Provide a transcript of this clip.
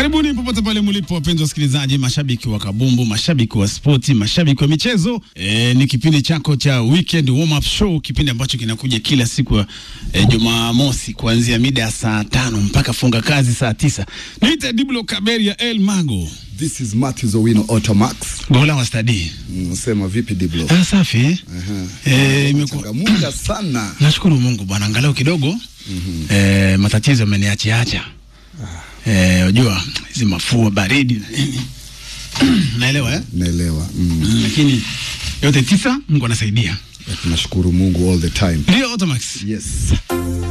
Karibuni popote pale mlipo, wapenzi wasikilizaji, mashabiki wa kabumbu, mashabiki wa spoti, mashabiki wa michezo. E, ni kipindi chako cha weekend warm up show, kipindi ambacho kinakuja kila siku ya e, Jumamosi kuanzia mida ya saa tano mpaka funga kazi saa tisa. Niite Diblo Kaberia El Mago This is Matthews Owino Automax. gola wa stadi. Unasema vipi Diblo? Ah, safi eh? Eh, imekuwa Changamuka sana. Nashukuru Mungu bwana, angalau kidogo mm -hmm. eh, matatizo ameniachiacha eh, unajua hizi mafua baridi na nini naelewa eh? Naelewa. Mm. Mm, lakini yote tisa Mungu anasaidia. Tunashukuru Mungu all the time. Ndio Automax. Yes.